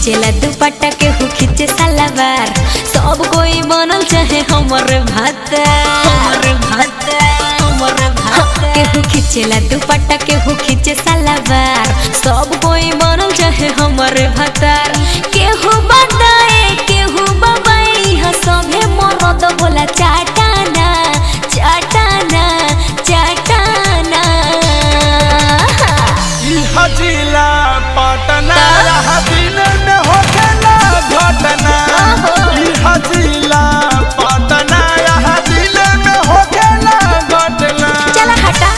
खींचेला दुपट्टा केहू खींचे सलवार सब कोई बनल चाहे हमर भात हमर भात हमर भात केहू खींचेला दुपट्टा केहू खींचे सलवार सब कोई बनल चाहे हमर भातार केहू बदाए केहू बबाई हा सभे मरद बोला चाटाना चाटाना चाटाना ई हजीला पटना रहा दिन में होखेला घटना ई हजीला पटना रहा दिन में होखेला घटना चला हटा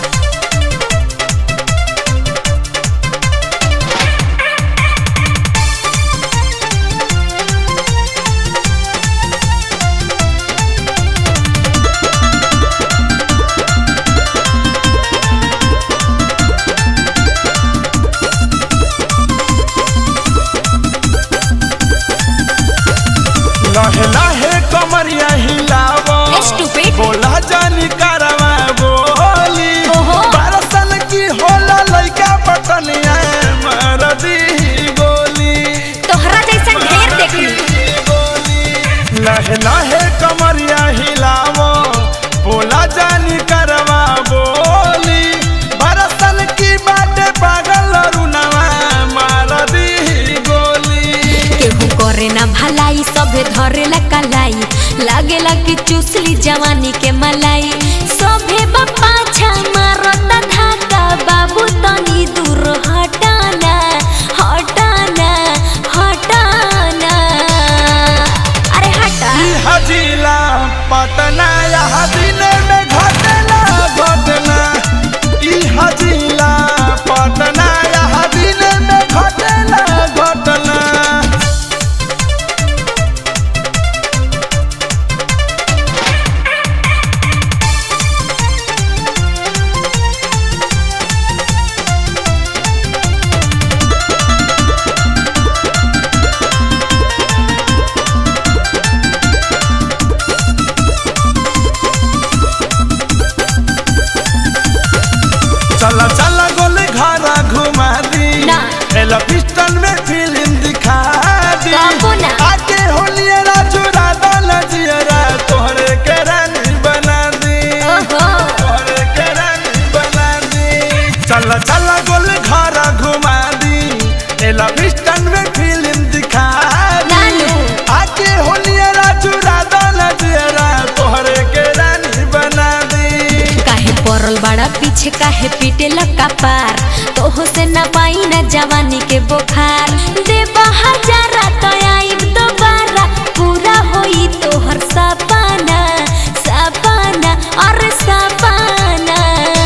लहे लहे कमरिया हिलावो Stupid. बोला जानी करवा बोली ओहो। बारह साल की होला लइका पटनिया मार दी गोली तोहरा जैसा ढेर देखली गोली लहे लहे कमरिया हिलावो बोला जानी करवा बोली बारह साल की बाटे पागल रुनवा मार दी गोली केहू करे ना भलाई सभे धरे ला कलाई लागेला कि चूसली जवानी के मलाई सभे बापा छा मारता धाका बाबू तनी दूर हटाना हटाना हटाना अरे हटा ई हजीला पटना यहाँ दिन में घटना घटना ई हजीला पटना यहाँ दिन में घटना घटना चला चला गोले घरा घुमा दी ना। एला पिस्टल में फिल्म दिखा दी बाबू ना। आके होलिया राजू राधा लजियरा तोहरे के रानी बना दी ओहो तोहरे के रानी बना दी चला चला गोले घरा घुमा दी एला पिस्टल में फिल्म दिखा दी नानू। आके होलिया राजू राधा लजियरा तोहरे के रानी बना दी काहे पड़ल बड़ा पीछे काहे पीटे लका पार तोहो से ना पाई ना जवानी के बुखार देबा हजारा तो आइब दोबारा पूरा होई तोहर सपना सपना और सपना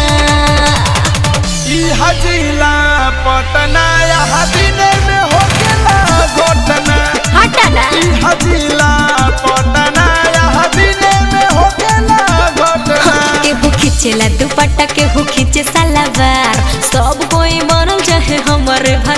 ई हजीला पटना यहाँ दिन में होखेला घटना हटा ना ई हजीला पटना यहाँ दिन में होखेला घटना केहू खींचेला दुपट्टा केहू खींचे सलवार सब कोई बनल चाहे हमर